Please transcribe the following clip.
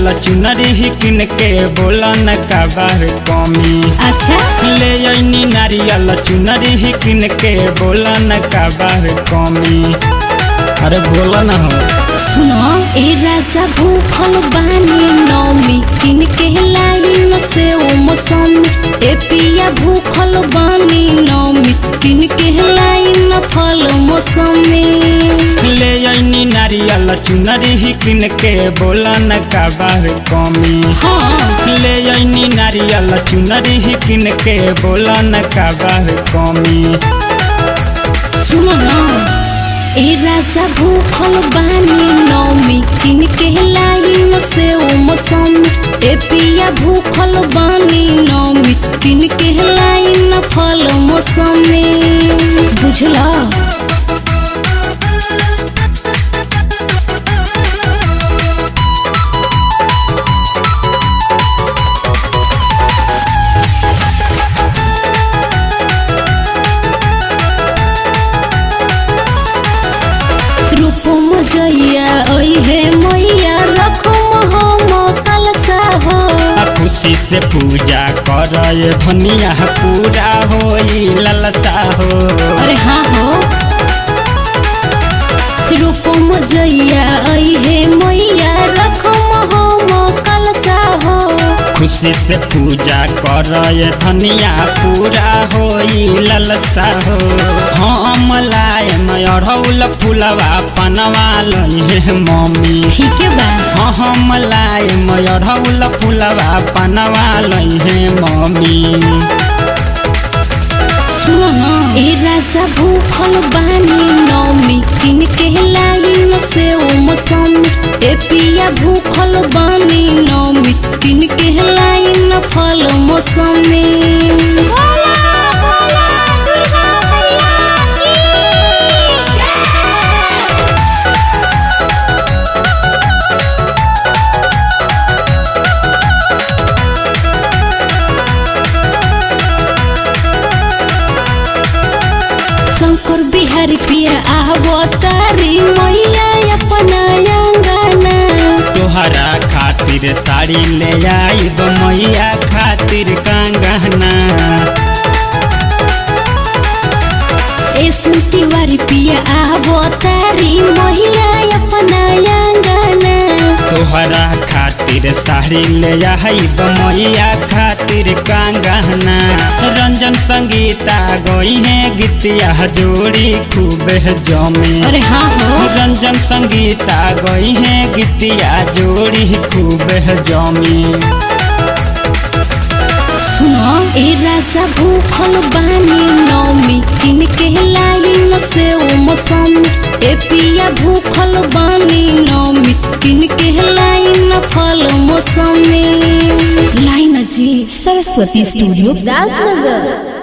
चुनरी किन के बोला न काबर कमी अच्छा ले अइनी नारियल चुनरी किन के बोला न काबर कमी अरे बोला न हो सुनो ए राजा भूखल बानी नौमी किन के लाइन से ओ मौसमी ए पिया भूखल बानी नौमी किन के लाइन फल मौसमी ले अइनी नारियल चुनरी किन के बोला न काबर कमी हाँ ले अइनी नारियल चुनरी किन के बोला न काबर कमी सुनो ना ए राजा भूखल बानी नौमी किन के लाइन से ओ मौसमी ए पिया भूखल बानी नौमी किन के लाइन फल मौसमी बुझला रूपो मजैया ओई हे मैया रखो हम कलसा हो आ खुशी से पूजा कर भनिया पूरा होई ललता हो अरे हाँ हो रूपो मजैया ओई हे मैया रखो हम कलसा हो खुशी से पूजा कर धनिया पूरा होई ललता हो हम लाए अढ़ौल फुलवा पनवा लहे मम्मी ठीक है बा हाँ हम लाए अढ़ौल फुलवा पनवा लहे मम्मी सुनो ना ए राजा भूखल बानी नौमी किन के लाइन से ओ मौसमी ए पिया भूखल बानी नौमी किन के लाइन फल मौसमी शंकर बिहारी पिया आवो तारी मैया अपना अंगना तोहरा खातिर साड़ी ले आई मैया खातिर कंगना ए सुनती वारी पिया आवो तारी मैया अपना अंगना तोहरा खातिर साड़ी ले आई मैया खातिर कंगना रंजन संगीता गई है गीतिया जोड़ी खूब जमे अरे हाँ हो रंजन संगीता गई है गीतिया जोड़ी खूब जमी सुनो ए राजा भूखल बानी नौमी किन के लाइन से ओ मौसमी ए पिया भूखल बानी नौमी किन के लाइन फल मौसमी लाइन जी सरस्वती स्टूडियो राजनगर